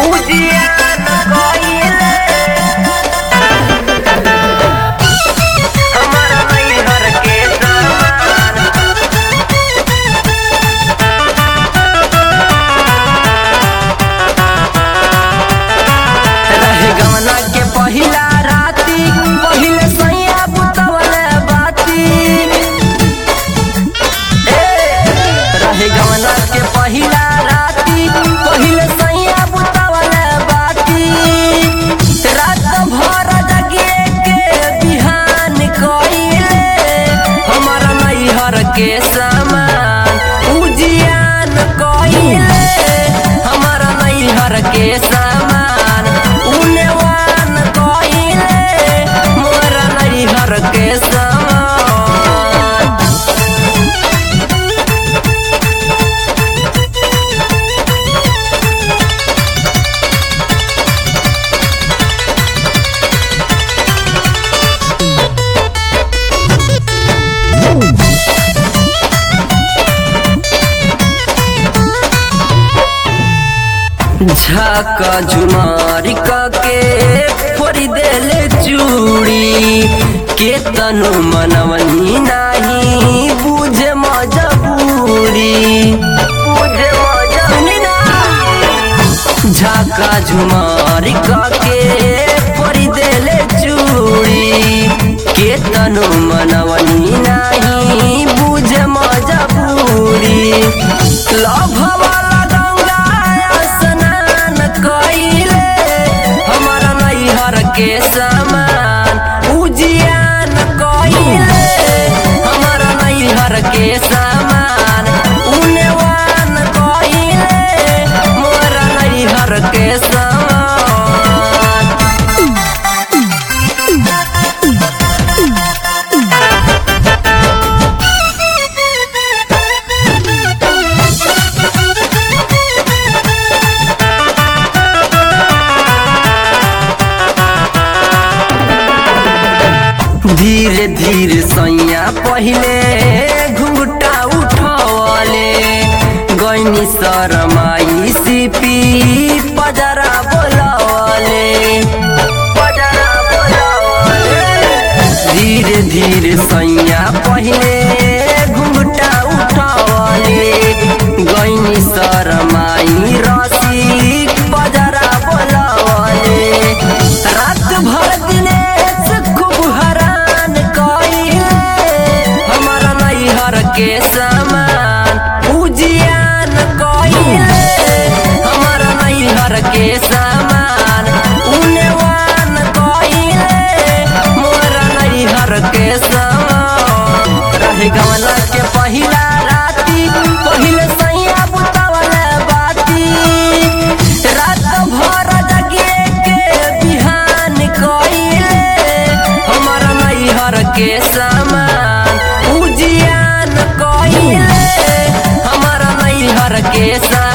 उजियान कइले हमारा नैहर के सामान रहे गवना के पहिला राती पहिले सैया बुतवले बाती ए, रहे गवना के पहिला राती पहिले सैया बुतवले बाती रात भर जगिए के बिहान कइले हमारा नैहर के सामान उजियान कइले हमारा नैहर के सामान उनेवान कइले मोरा नैहर के सामान झाका झुमारी के फोड़ी देले चूड़ी के तनु मनवनी नाही बुझे मजबूरी बुझे मजबूरी झाका झुमारी के फोड़ी देले चूड़ी के तनु मनवनी नाही बुझे मजबूरी लभ वाला गंगा स्नान कइले हमारा नैहर के समान उजियान कइले हमारा नैहर के समान उनेवान कइले मोरा नैहर के समान धीरे धीरे सैया पहिले घुंघटा उठवले गैनी शरमाई सिपी पजरा बोलवले पजरा बोलवले धीरे धीरे सैया पहिले घुंघटा उठवले गैनी शरमाई रसिक पजरा बोलवले रात भर दिनेश खूब हरान कइले हमारा नैहर के समान उजियान कइले हमारा नैहर के समान उनेवान कइले मोरा नैहर के समान रहे गवना के पहिला राती पहिले सैया बुतवले बाती रात भर जगिए के बिहान कइले हमारा नैहर के सामान उजियान कइले हमारा नैहर के सामान